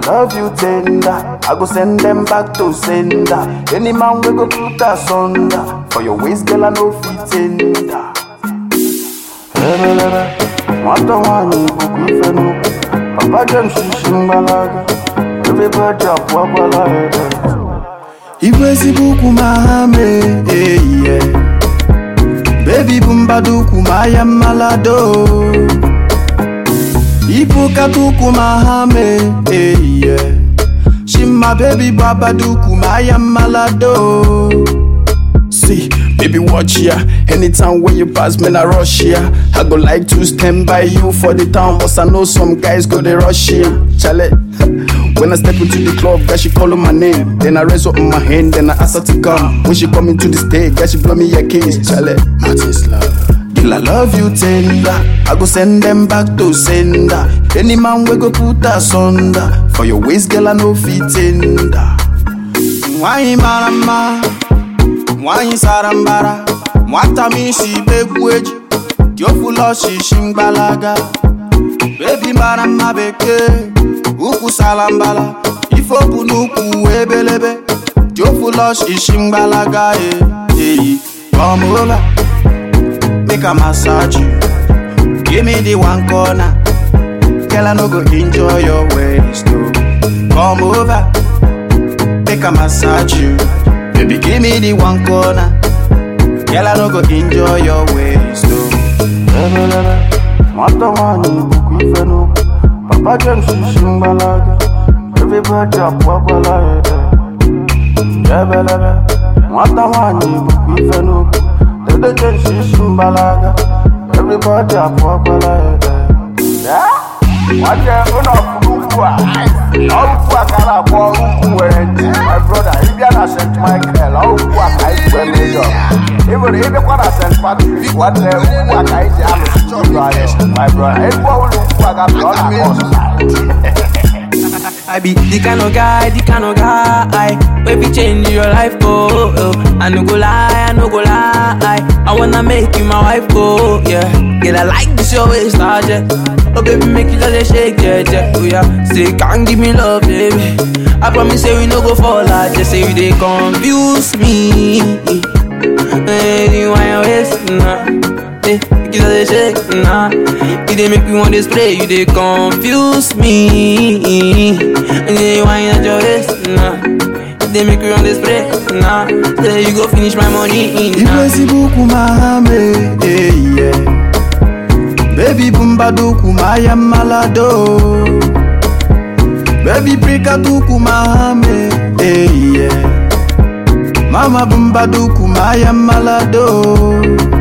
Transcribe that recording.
love you tender. I go send them back to sender. Any man we go put us under. For your waist, girl, I know fit tender. Ebelebe, nwata nwanyị ikuku ife n'ukwu. Papa James shishi mgbalaga. Everybody akwụkwala ebe. Igwe ezigbo ukwu ma ha mee ehihie Baby bụ mbado ukwu ma ya mmalado Ibu kata ukwu ma ha mee ehihie Shimma baby bụ abado ukwu ma ya mmalado See, baby watch ya Anytime when you pass me na rush ya I go like to stand by you for the town But I know some guys go they rush ya Chale When I step into the club, girl she calling my name Then I raise up my hand, then I ask her to come When she come into the stage, girl she blow me a kiss Chale Martin's love Girl, I love you tender. I go send them back to sender. Any man we go put us under. For your waist, girl, I know fit tender. Nwanyị mara mma, nwanyị sara mbara, nwata m isi begwu eji, dị ofụlọ shishi mgbalaga. Baby mara mma bekee, ukwu sara mbala, ife obu n'ukwu ebelebe, dị ofụlọ shishi mgbalaga. eh, eh. Come over. make I massage you. Give me the one corner. Girl, I no go enjoy your waist, no. Come over, make I massage you. Baby, give me the one corner. Girl, I no go enjoy your waist, no. Ebelebe, nwata nwanyị ikuku ife n'ukwu. Papa James shishi mgbalaga. Everybody akwụkwala ebe. Ebelebe, nwata nwanyị ikuku ife n'ukwu. Dede James shishi mgbalaga. Everybody akwụkwala ebe. Nwanne ụlọ ọkụkụ ukwu a, ọkụkụ a ka a na-akpọ ukwu nwere ntị, my brother, ịbịa na St. Michael, ọkụkụ a ka anyị kwere ụjọ. Ị nwere ịbịakwa na St. Patrick, nwanne ukwu a ka anyị ji alụsị ụjọ anyị, my brother. Ebe ọbụla ukwu a gafere, ọ na-akpọ ọsịsa. I be the kind of guy, the kind of guy Wey fi change your life, oh, oh I no go lie, I no go lie I wanna make you my wife, oh, yeah Girl, I like this your waist, ah, yeah Oh, baby, make you just a shake, yeah, yeah Oh, yeah, say, can't give me love, baby I promise say we no go fall, I just say you they confuse me Hey, you want your waist, nah Hey, you just a shake, nah You they make me want to spray, you they confuse me And then you want your waist, nah You they make me want to spray, nah Say you go finish my money, Igwe nah ezigbo ukwu ma ha mee ehihie Baby bụ mbado ukwu ma ya mmalado Baby prikata ukwu ma ha mee ehihie Mama bụ mbado ukwu ma ya mmalado